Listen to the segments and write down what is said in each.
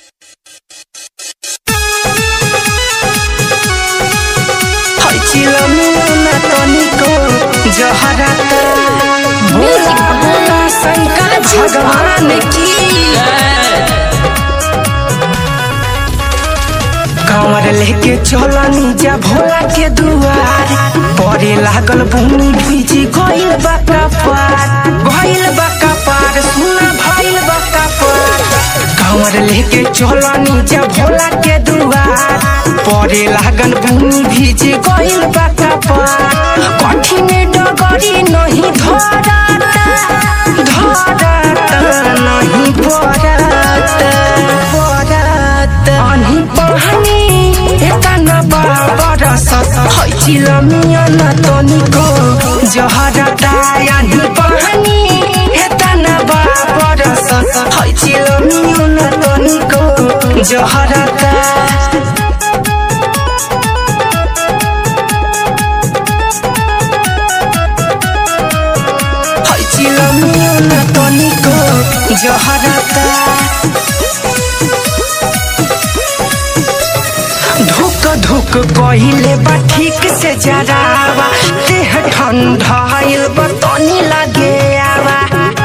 चिलमिया तनिको जहरत भोला भोला शंकर भगवान की कंवर लेके चलनी जा भोला के दुआर परे लागल भूमि भीजी गइल बा कपार गइल बा कपार सुना भइल बा कपार कंवर लेके चलनी जा भोला के दुआर परे लागल भूमि भीजी गइल बा कपार कठिन डगरी नहीं धरता धरता नहीं पड़ता पड़ता अनि बहनी एतना बरस है चिलमिया न तनिको जहरता अनि बहनी एतना बरस है चिलमिया न तनिको जहरता है चिलमिया न तनिको जहरता धुक धुक कहिले बा ठीक से जरावा देह ठंडाइल बा तनी लागे आवा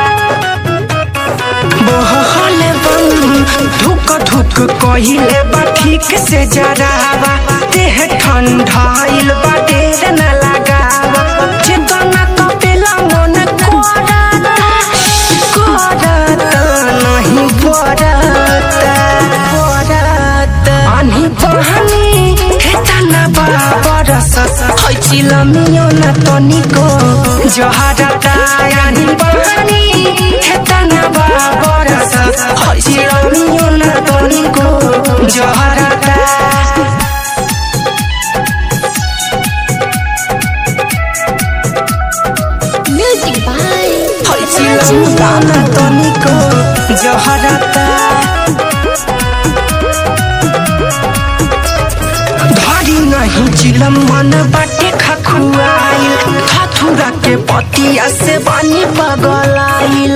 बहल बन धुक धुक कहिले बा ठीक से जरावा देह ठंडाइल बा देर न लगावा चेतना कपेला मन करता करता नहीं पड़ता पड़ता अनि बहनी हेतना बरस है चिलमियो न तनिको जहरता अनि बहनी हेतना बरस है चिलमियो न तनिको जहरता Music by है चिलमियो न तनिको जहरता धरी नहीं चिलम मन बाटे खखुआइल थथुरा के पतिया से बानी पगलाइल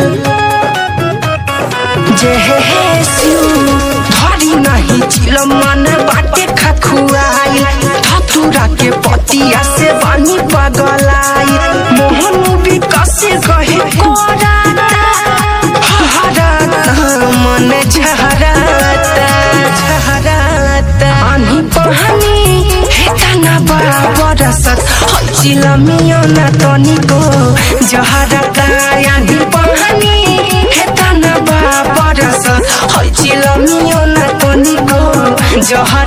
जे हे हे सिउ धरी नहीं चिलम मन बाटे खखुआइल थथुरा के पतिया से बानी पगलाइल मोहन विकस कहे कोराता हराता मन झहराता झहराता अनि बहनी हेतना बरसत है चिलमियो न तनिको जहरता अनि बहनी हेतना बरसत है चिलमियो न तनिको जहर